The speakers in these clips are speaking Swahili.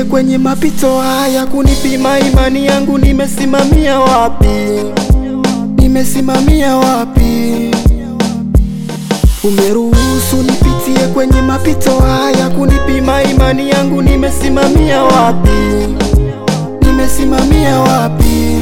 kwenye mapito haya kunipima imani yangu, nimesimamia wapi? Nimesimamia wapi? Umeruhusu nipitie kwenye mapito haya kunipima imani yangu, nimesimamia wapi? Nimesimamia wapi?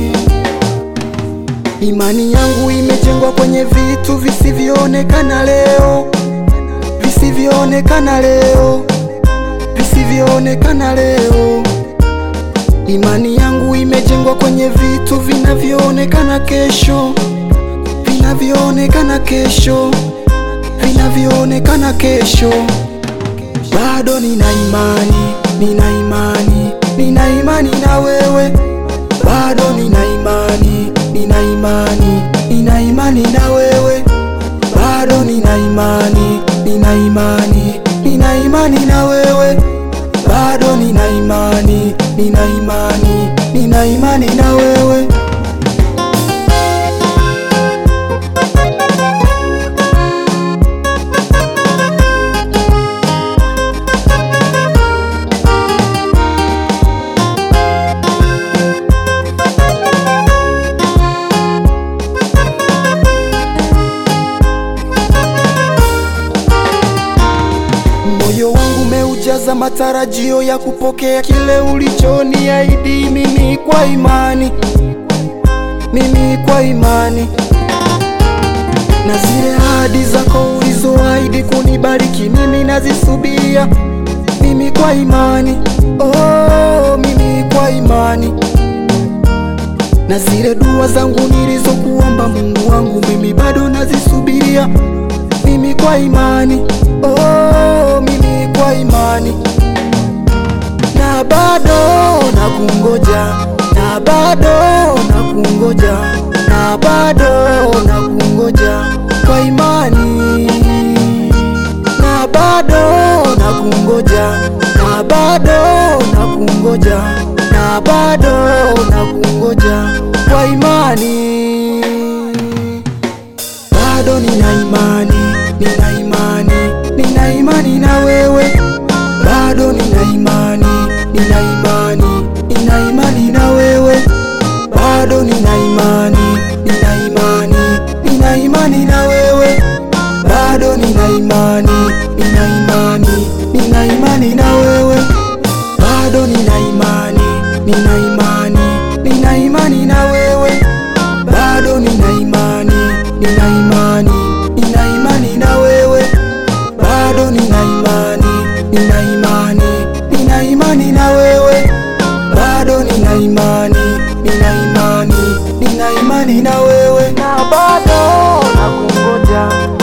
Imani yangu imejengwa kwenye vitu visivyoonekana leo, visivyoonekana leo, visivyoonekana leo. Imani yangu imejengwa kwenye vitu vinavyoonekana kesho, vinavyoonekana kesho, vinavyoonekana kesho. Bado nina imani, nina imani, nina imani na wewe. Bado nina imani, nina imani, nina imani na wewe. Bado nina imani, nina imani, nina imani na wewe. Bado nina imani, nina imani, nina imani na wewe. Moyo wangu umeujaza matarajio ya kupokea kile ulichoniahidi mimi kwa imani, mimi kwa imani, na zile ahadi zako ulizoahidi kunibariki mimi nazisubiria, mimi kwa imani, oh, mimi kwa imani, na zile dua zangu nilizokuomba Mungu wangu mimi bado nazisubiria, mimi kwa imani, oh, mimi kwa imani, na bado nakungoja, na bado nakungoja, na bado nakungoja kwa imani, na bado nakungoja, na bado nakungoja, na bado nakungoja kwa imani bado nina imani, nina imani, nina imani na wewe. Bado nina imani, nina imani, nina imani na wewe. Bado nina imani, nina imani, nina imani na wewe. Bado nina imani, nina imani, nina imani na wewe. Bado nina imani, nina imani, nina imani na wewe. Bado nina imani, nina imani, nina imani na wewe. Bado nina imani, nina imani, nina imani na wewe. Bado nina imani, nina imani, nina imani na wewe. Na bado nakungoja,